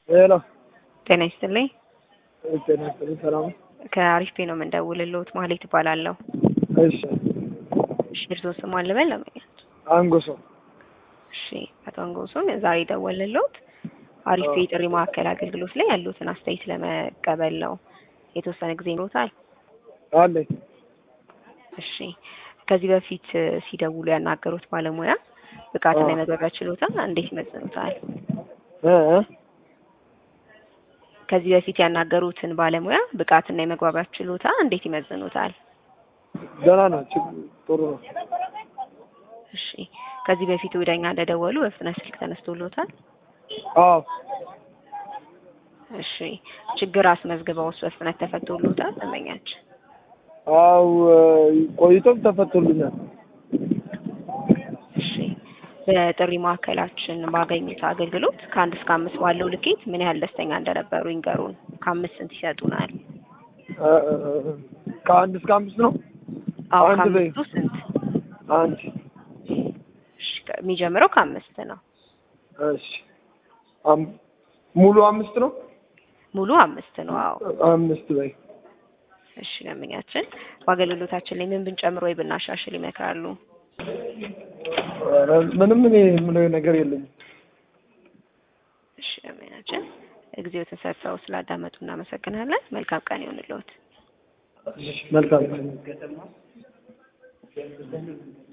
ሄሎ ጤና ይስጥልኝ። ጤና ይስጥልኝ። ሰላም ነው? ከአሪፍ ፔ ነው የምንደውልልዎት። ማህሌት እባላለሁ። እሺ እሺ፣ እርስዎ ስሟን ልበል ለመኛት? አንጎሶ እሺ፣ አቶ አንጎሱን ዛሬ ደወልልዎት አሪፍ ፔ የጥሪ ማዕከል አገልግሎት ላይ ያሉትን አስተያየት ለመቀበል ነው። የተወሰነ ጊዜ ይኖታል? አለኝ። እሺ፣ ከዚህ በፊት ሲደውሉ ያናገሩት ባለሙያ ብቃትና የመግባቢያ ችሎታ እንዴት ይመዝኑታል? እ እ ከዚህ በፊት ያናገሩትን ባለሙያ ብቃትና የመግባቢያ ችሎታ እንዴት ይመዝኑታል? ደህና ነው። ችግር ጥሩ ነው። እሺ፣ ከዚህ በፊት ወደኛ እንደደወሉ በፍጥነት ስልክ ተነስቶሎታል? አዎ እሺ፣ ችግር አስመዝግበውስ በፍጥነት ተፈቶሎታል? ደንበኛችን አው ቆይቶም ተፈቶልኛል። እሺ፣ በጥሪ ማዕከላችን ባገኙት አገልግሎት ከአንድ እስከ አምስት ባለው ልኬት ምን ያህል ደስተኛ እንደነበሩ ይንገሩን። ከአምስት ስንት ይሰጡናል? እ እ ከአንድ እስከ አምስት ነው። አዎ አንድ በይ። ከአምስቱ ስንት? አንድ እሺ፣ የሚጀምረው ከአምስት ነው። እሺ አም- ሙሉ አምስት ነው። ሙሉ አምስት ነው። አዎ አምስት በይ። እሺ፣ ደንበኛችን በአገልግሎታችን ላይ ምን ብንጨምር ወይ ብናሻሽል ይመክራሉ? ኧረ ምንም እኔ የምለው ነገር የለኝም። እሺ፣ ደንበኛችን ጊዜው ተሰጥተው ስላዳመጡ እናመሰግናለን። መልካም ቀን ይሆንልዎት። መልካም